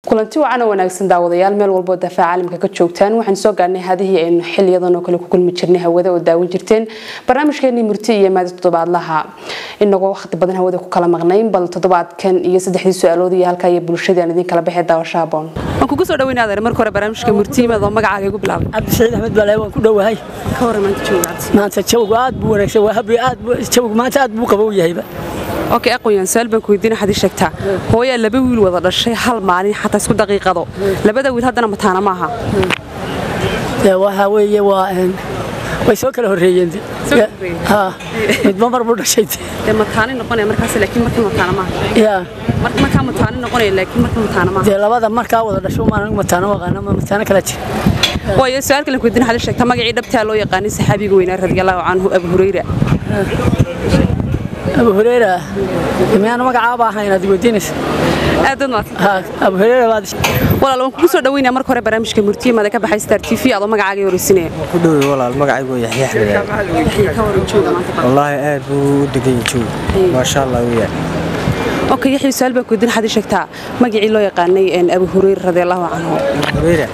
kulanti wacan oo wanaagsan daawadayaal meel walboo dafaa caalamka ka joogtaan waxaan soo gaarnay hadihii aynu xiliyadan oo kale ku kulmi jirnay hawada oo daawan jirteen barnaamijkeenii murti iyo maadi toddobaadlaha inagoo waqti badan hawada ku kala maqnayn bal toddobaadkan iyo saddexdii su-aalood iyo halkaa iyo bulshadii aan idin kala baxay daawasho haboon waan kugu soo dhaweyn adeer marka hore barnaamijka murtiimad oo magacaaga igu bilaabay cabdisaiid axmed bale waan ku dhowahay ka hore maanta joogaad maanta jawgu aad buu wanaagsan waa habri aad jawgu maanta aad buu qabow yahayba okay aqoon su'aal baan ku weydiin xadii sheegtaa hooyaa laba wiil wada dhashay hal maalin xataa isku daqiiqado labada wiil haddana mataana maaha dee waxa weeye waa way soo kala horreeyeen ha midba mar buu dhashay dee mataani noqonaya markaas laakiin markii mataana maaha ya marka markaa mataani noqonaya laakiin markii mataana maaha dee labada markaa wada dhasho maan anigu mataano aqaana ma mataano kala jira waayo su'aal kale ku weydiin xadii sheegtaa magacii dhabtaa loo yaqaanay saxaabiga weynaa radiyallahu canhu abu hurayra abu hureyra miyaanu magacaaba ahayn aad weydiinaysa aad dad maadsan ha abu hureyra baad walaal waan kugu soo dhaweynaya marka hore barnaamijka murtiye maada ka baxay star t v adoo magacaaga horeysinaya ku dhowey walaal magacaygu yaxya axmed ka waran jooga maanta wallaahi aad buu u degan yahay joog maasha allah weeyaan okay yaxya su'aal baan ku weydiin xadii sheegtaa magacii loo yaqaanay abu hurayra radiyallahu canhu hureyra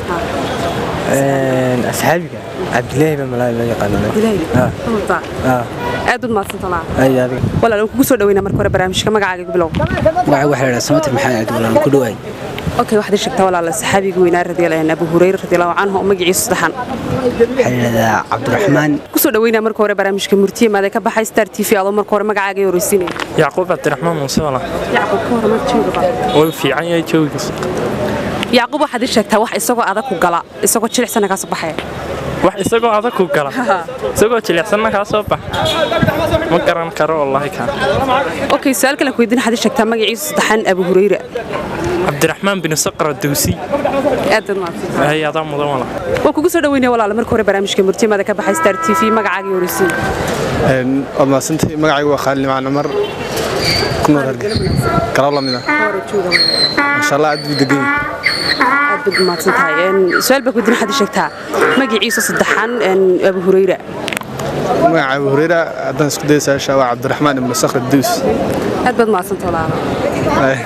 asxaabiga cabdilaahi baa malaay loo yaqaanaa Ah. aad ud maadsantalaa ay adiga walaal waan kugu soo dhaweynaa marka hore barnaamijka magacaaga igu bilow magaca waxaa la dhahaa samatir maxamed cabdiwalaan ku dhawaay okay waxaad ii sheegtaa walaal saxaabiga weynaa radiyallahu abu hurayra radiyallahu canhu oo magaciisa saddexan waxaa la yidhahdaa cabdiraxmaan kusoo dhaweynaa marka hore barnaamijka murtiye maada ka baxay star t v adoo marka hore magacaaga horeysinaya yacquub cabdiraxmaan muuse wala yacquub ka hore maad jooga way fiican yahay joogiis yacquub waxaad ii sheegtaa wax isagoo adag ku gala isagoo jilicsana kaa soo baxaya wax isagoo adag ku gala isagoo jilicsanna kaa soo bax ma garan karo wallaahi kaa okay su'aal kale ku weydiin xadii sheegtaa magaciisa saddexan abu hurayra cabdiraxmaan bin saqra dawsi aad baad mahadsan hay adaa mudan wala waan kugu soo dhaweynaya walaal marka hore barnaamijka murtimada ka baxay star t v magacaaga horeysiin waad mahadsantahay magacaygu waa khaalid nimcaan cumar ku nool hargeysa garab lamid ah maasha allah aad buu degan yahay aad baad mahadsan tahay su'aal baa ku weydiin xadii sheegtaa magaciisa saddexan abu hurayra magaca abu hureyra haddaan isku daya saasha waa cabdiraxmaan ibnu sakhr daws aad baad mahadsan walaal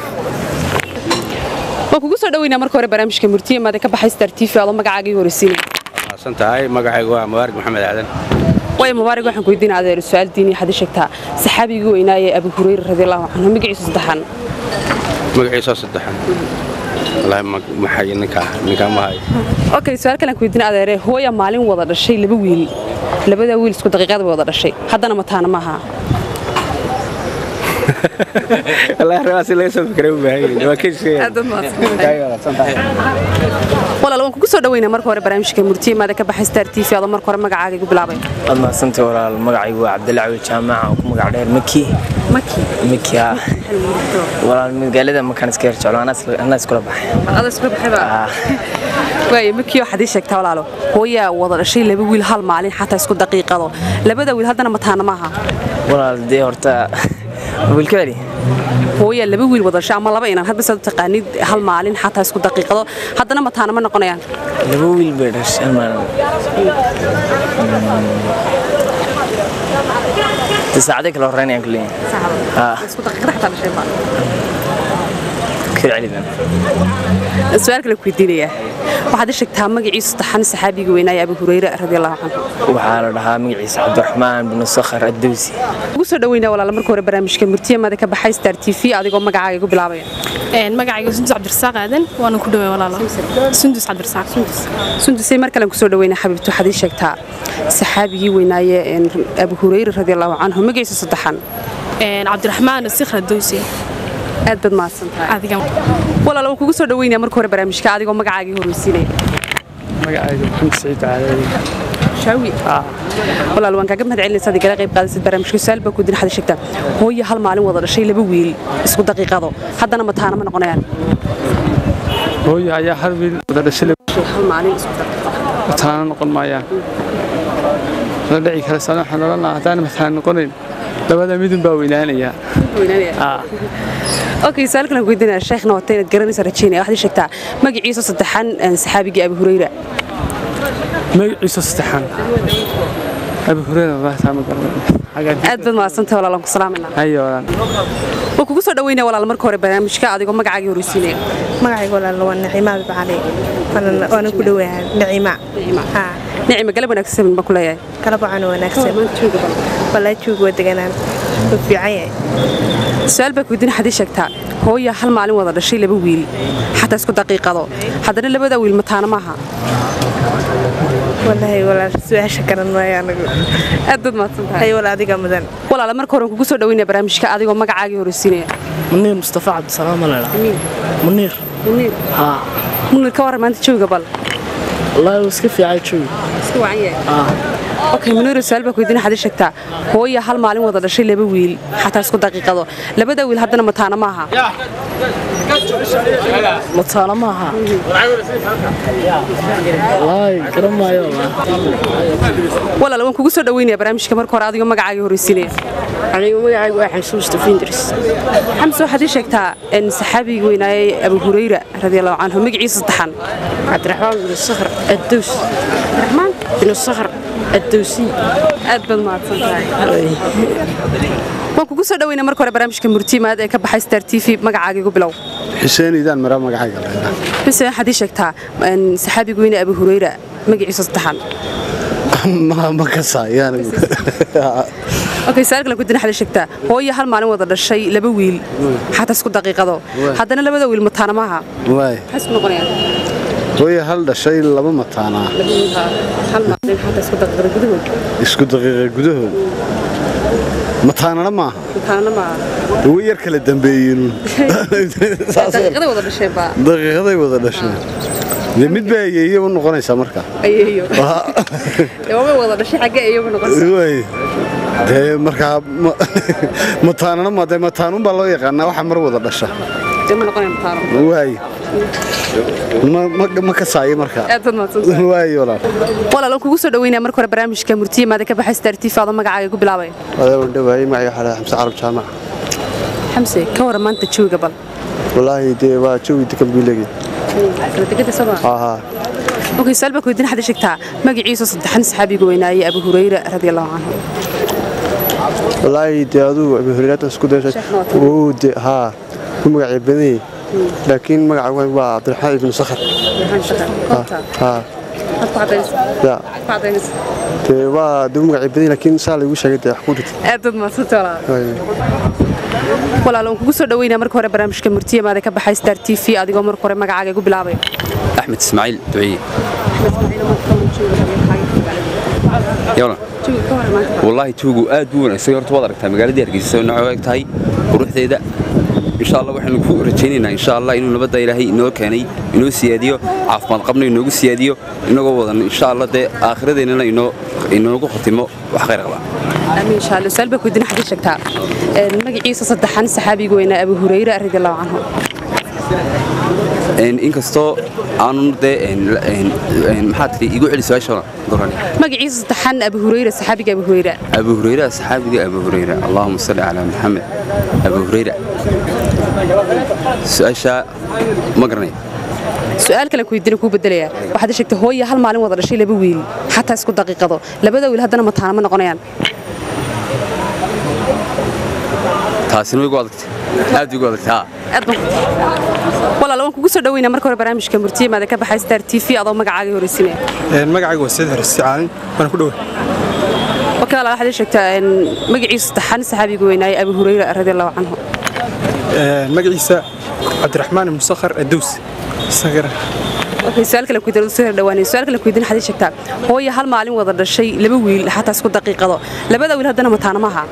waan kugu soo dhaweynaa marka hore barnaamijka murtimada ka baxay star t v adoo magacaaga horeysiin san tahay magacaygu waa mubaarig maxamed aadan way mubaarig waxaan ku weydiin adeer su'aal diini xadii sheegtaa saxaabigii weynaaye abu hurayra radiyallahu canhu magaciisa saddexan magaciisoo saddexan wallaahi maxay ninkaa ninkaa ma hayo okay su'aal kale aan ku weydiin adeere hooya maalin wada dhashay laba wiil labada wiil isku daqiiqada bay wada dhashay haddana mataana maaha wallaahi rabaasi laga soo fikiray u baahan yahay waa kejisay walaal waan kugu soo dhaweynaa marka hore barnaamijka murtiye maada ka baxay star t v adoo marka hore magacaaga igu bilaabay waad mahadsantay walaal magacaygu waa cabdilaawi jaamaca oo ku magac dheer maki maki maki ah walaal magaalada makaan iska yar jeclo anaa iskula baxay ada isku baxayba waaye maki waxaad ii sheegtaa walaalo hooyaa wada dhashay laba wiil hal maalin xataa isku daqiiqado labada wiil haddana mataana maaha walaal dee horta wiilka celi hooyaa laba wiil wada dhashay ama laba inan hadba saad u taqaanid hal maalin xataa isku daqiiqado haddana mataana ma noqonayaan laba wiil bay dhashay hal maalin dee saacaday kala horreynayaan kuleeyahay Ah. isku daqiiqada xataa dhashay baa ka celi baan su-aal kale ku weydiinaya waxaad ii sheegtaa magaciisa saddexan saxaabiga weynaaye abu hurayra radiyallahu canhu waxaa la dhahaa magaciisa cabdiraxmaan binu sakhar addawsi ugu soo dhaweynaa walaal marka hore barnaamijka murtiyamada ka baxay star t v adigoo magacaaga igu bilaabaya magacayga sundus cabdirasaaq aadan waana ku dhaway walaalo sundus cabdirasaaq sundusay mar kalen kusoo dhaweynaa xabiibti waxaad ii sheegtaa saxaabigii weynaaye abu hurayra radiyallahu canhu magaciisa saddexan cabdiraxmaan sikhra dowsi aad baad mahadsan tahay adiga walaal waan kugu soo dhaweynaa marka hore barnaamijka adigoo magacaagii horeysiinaya magacaygu maxamed saciid caadadi shaawi walaal waan kaaga mahad celinaysa aad igala qayb qaadasid barnaamijka su-aal baa ku din xada sheegtaa hooyo hal maalin wada dhashay laba wiil isku daqiiqado haddana mataana ma noqonayaan hooyo ayaa hal wiil wada dhashay hal maalin isku daqiiqado mataana noqon maayaan la dhici kara sana waxaan odhan lahaa haddaan mataana noqonayn labada midun baa weynaanaya okay su'aal kale aan ku weydiinaya sheekhna wata inaad garanaysa rajaynaya waxaad ii sheegtaa magaciisa saddexan saxaabigii abu hurayra magaciisa saddexan abi hureyra wallahi taa ma garanay aad baad mahadsantahay walaalan ku salaamayna hayo walaan oo kugu soo dhaweynaya walaal marka hore barnaamijka adigoo magacaaga horeysiinaya magacayga walaal waa naciima abibcali waana ku dhowahay naciima haa nicima galab wanaagsan baan ku leeyahay kala bacana wanaagsan walaa joog waa deganaan wuu fiican yahay su-aal baa kuweydiin xadii sheegtaa hooya hal maalin wada dhashay laba wiil xataa isku daqiiqado haddana labada wiil mataana maaha walaahi walaal su-aasha garan maayo anagu aad baad mahadsan tahay hay walaal adiga mudan walaala marka hore kugu soo dhaweynaya barnaamijka adigoo magacaagii horeysiinaya muniir mustafa cabdisalaam malala muniir muniir haa muniir ka warran maanta jooga bal wallaahi wuu iska fiicay joogi iska wacan yahay okay muniir su-aal baa kuweydiin xadii sheegtaa hooya hal maalin wada dhashay laba wiil xataa isku daqiiqado labada wiil haddana mataana maaha mataana maaha wallaahi garan maayo walaal waan kugu soo dhaweynaya barnaamijka marka hore adigoo magacaagii horeysiinaya anigu magacaygu waa xamse mustafa indris xamse waxaad ii sheegtaa in saxaabigii weynaayey abu hurayra radiallahu canhu magaciisa saddexan cabdiraxmaan bin sakhr addows raxmaan bin sakhr addowsi aad baad mahadsan tahay waan kugu soo dhaweynaya marka hore barnaamijka murtiimaad ee ka baxay star t v magacaaga igu bilow xuseen idaan mara magacayga xuseen waxaad ii sheegtaa in saxaabigii weyne abu hurayra magaciisa saddexan ma kasaayaan okay su-aal kale kudina xada sheegtaa hooyo hal maalin wada dhashay laba wiil xataa isku daqiiqado haddana labada wiil mataana maaha waay maxay isku noqonayaan hooye hal dhashay laba mataanaa hal maalin xataa isku daqiiqado gudahood isku daqiiqa gudahood mataanana maaha mataana maaha way yar kala dambeeyeenun daqiiqaday wada dhasheen baa daqiiqaday wada dhasheen dee mid baa ayeeye u noqonaysaa marka ayeeyo dee waabay wada dhashay xaggee ayeeyo noqonaysaa waay dee markaa ma- mataanana ma dee mataanun baa loo yaqaanaa waxa mar wada dhasha dee ma noqonaya mataano waay ma- ma- ma kasaayo markaa aad baad mahadsantahay waay walaal walaal waan kugu soo dhaweynaya marka hore barnaamijka murtiimaada ka baxay star t v adoo magacaaga igu bilaabay adeeban dhawaayey magacay waxaa xamse carab jaamac xamse ka waran maanta jooga bal wallaahi dee waa jawi degan buu leegay kala degada soo haa okay su-aal baa kuweydiin xada sheegtaa magaciisa saddexan saxaabiga weynaayey abu hurayra radiallahu canhu wallaahi dee aduu abu hureyraatan isku dayashay wuu de haa ku magacay badanyay laakiin magaca weyn waa cabdiraxmaan ibnu sakhar haa ya dee waa dee u magacay badanyay laakiin saa laygu sheegay dee wax ku dhit aad baad mahadsanta walaal walaal waan kugu soo dhaweynaya marka hore barnaamijka murtiimaada ka baxay star t v adigoo marka hore magacaaga igu bilaabay axmed ismaaciil duciye yawlan wallaahi tuugu aad buu wanaagsan horta waad aragtaa magaaladii hargeysa nocoo eg tahay quruxdeeda insha allah waxaanu ku rajaynaynaa insha allah inuu nabadda ilaahay inoo keenay inoo siyaadiyo caafimaad qabna inoogu siyaadiyo inagoo wadan insha allah dee aakhiradeennana inoo inoogu khatimo wax khayr qaba amiin insha allah su-aal baa kuweydiin xada sheegtaa magaciisa saddexan saxaabiga weynaa abu hurayra radiallahu canhu Een, inkastoo aanun dee een, een, een, maxaa tidhi igu celi su-aasha gorani magaciisa saddexan abu hurayra saxaabiga abu hurayra abu hurayra saxaabiga abu hurayra allahuma salli calaa maxamed abu hurayra su-aasha ma garanay su-aal kale kuweydiina kuu bedelaya waxaad ii sheegtay hooya hal maalin wada dhashay laba wiil xataa isku daqiiqado labada wiil haddana mataana ma noqonayaan taasina way igu adagtay aad igu adagtay haa aad baan walaal waan kugu soo dhaweynaa marka hore barnaamijka murtiimaada ka baxay star t v adoo magacaaga horeysinaya magacayga waa sayid harsi caalin waana ku dhowaa okay walaal waxaad ii sheegtaa een, magaciisa saddexan saxaabiga weynaaye abu hurayra radiallahu canhu magaciisa cabdiraxmaan ibnu sakhar adows isagana okay su-aal kale kuweydiin soo dhawaanay su-aal kale kuweydiin waxaad ii sheegtaa hooya hal maalin wada dhashay laba wiil xataa isku daqiiqado labada wiil haddana mataana maaha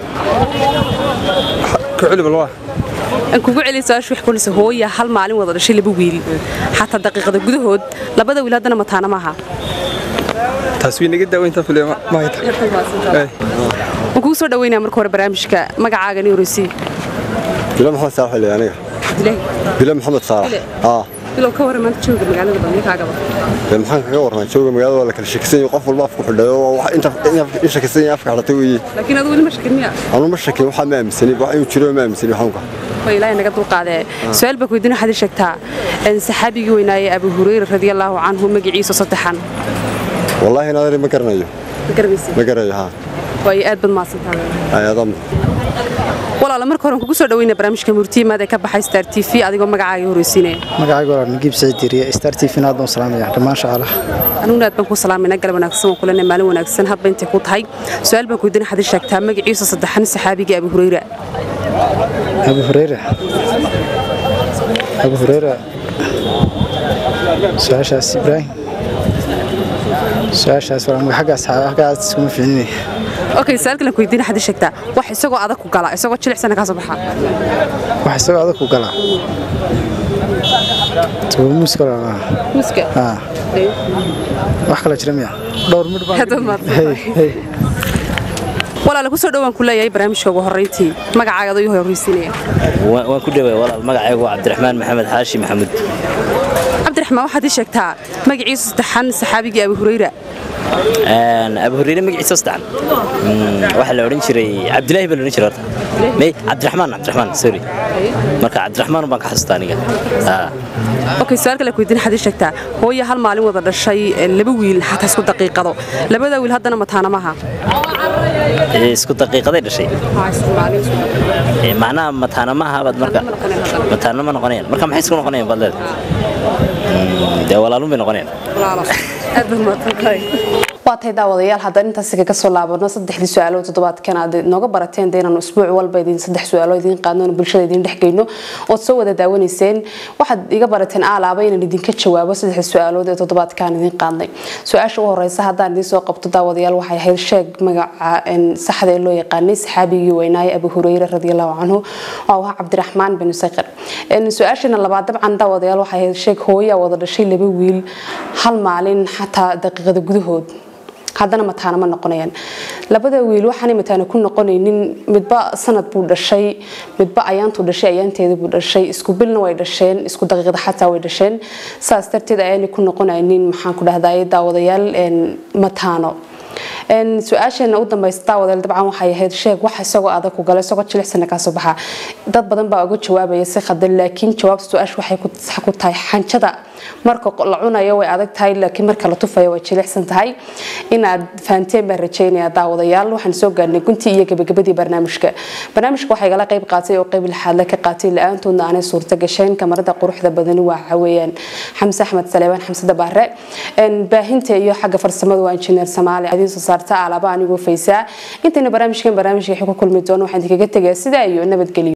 ku celi balwaa aan kugu celin su-aasha wax kunaysa hooya hal maalin wada dhashay laba wiil xataa daqiiqada gudahood labada wiil haddana mataana maaha taas way naga daaweyntaa fule mahayta waan kugu soo dhaweynaya marka hore barnaamijka magacaaga ni horeysiy bilo maxamed saalax le aniga dilaahi bilo maxamed saalax haa bilow ka waran maanta jooga magaalada balnikaagaba dee maxaan kaga warnaa jooga magaalada waa la kala shakisan yahay qof walba afku xidhay oo wax inta in shakisan yahay afka xidhatay weeye laakiin adu weli ma shakin miya anu ma shakin waxaa ma aaminsani wax inuu jiro ma aaminsani xanuunka waa ilaahay naga dulqaadee su-aal baa kuweydiin waxaad ii sheegtaa in saxaabigii weynaaye abu hurayra radiallahu canhu magaciisa saddexan wallaahi naadari ma garanayo ma garanaysid ma garayo haa waayo aad baad mahadsantahay ayaadama walaala marka hore kugu soo dhaweynaa barnaamijka murtiimaad ee ka baxay star t v adigoo magacaaga horeysiinaya magacayga walaal nagiib saciid diiriye star t v aad baan salaamaya dhammaan shaqaalaha aniguna aad baan ku salaamayna galab wanaagsan waan kulanay maalin wanaagsan hadba intay ku tahay su-aal baan kuydin xadii sheegtaa magaciisa saddexan saxaabiga abi hureyra abu hureyra abu hureyra su-aashaas ibraahim su-aashaas walaal xaggaas xaggaas iskuma fiicninay okay su-aal kale kuydin xadii sheegtaa wax isagoo adag ku gala isagoo jilicsana kaa soo baxa wax isagoo adag ku galaa tuba muuska walaal muuska haa wax kale jira miya dhowr midh baan walaala kusoo dhowaan ku leeyahay barnaamijka ugu horreyntii magacaaga adoo ii horeysiinaya waan ku dhaway walaal magacaygu waa cabdiraxmaan maxamed xaashi maxamuud cabdiraxmaan waxaad ii sheegtaa magaciisa saddexan saxaabigii abi hureyra abu hureyre magaciisa saddexan waxaa la odhan jiray cabdilaahi baa la odhan jiray horta may cabdiraxmaan cabdiraxmaan sorry marka cabdiraxmaan baan ka xasuustaa aniga okay su-aal kale kuydin xadii sheegtaa hooya hal maalin wada dhashay laba wiil xataa isku daqiiqado labada wiil haddana mataanamaha isku daqiiqaday dhashay macnaha mataana ma ahabaad marka mataana ma noqonayaan marka maxay isku noqonayaan baad leedahay dee walaalun bay noqonayaan waa tahay daawadayaal haddaan intaasi kaga soo laabano saddexdii su-aalo toddobaadkan aad nooga barateen de inaanu isbuuc walba idin saddex su-aalo idiin qaadno oon bulshada idiin dhex geyno ood soo wada daawanayseen waxaad iga barateen aalaaba inaan idinka jawaabo saddexda su-aalood ee toddobaadkan idiin qaadnay su-aasha u horeysa haddaan idiin soo qabto daawadayaal waxay ahayd sheeg magaca saxda ee loo yaqaanay saxaabigii weynaaye abu hureyre radiallahu canhu oo ahaa cabdiraxmaan bin sakir su-aashana labaad dabcan daawadayaal waxay ahayd sheeg hooyaa wada dhashay laba wiil hal maalin xataa daqiiqada gudahood haddana mataana ma noqonayaan labada wiil waxaanay mataana ku noqonaynin midba sanad buu dhashay midba ayaantuu dhashay ayaanteeda buu dhashay isku bilna way dhasheen isku daqiiqda xataa way dhasheen saas darteed ayaanay ku noqonaynin maxaan ku dhahday daawadayaal mataano su-aasheena u dambaysa daawadayaal dabcan waxay ahayd sheeg wax isagoo adag ku gala isagoo jilicsana kaa soo baxa dad badan baa uga jawaabaya si khadan laakiin jawaabta su-aasha waxay ku tahay xanjada marka la cunayo way adag tahay laakiin marka la tufayo way jilicsan tahay inaad fahanteen baan rajeynaya daawadayaal waxaan soo gaarnay guntii iyo gabagabadii barnaamijka barnaamijka waxaa igala qayb qaatay oo qayb lixaadle ka qaatay la-aantoodna aanay suurta gasheen kamarada quruxda badani waxa weeyaan xamse axmed saleebaan xamsada baare baahinta iyo xagga farsamada waa injineer samaali idiin soo saarta alaaba anigoo faysaa intayna barnaamijkan barnaamijka ku kulmi doono waxaan idinkaga tegaa sidaa iyo nabadgelyo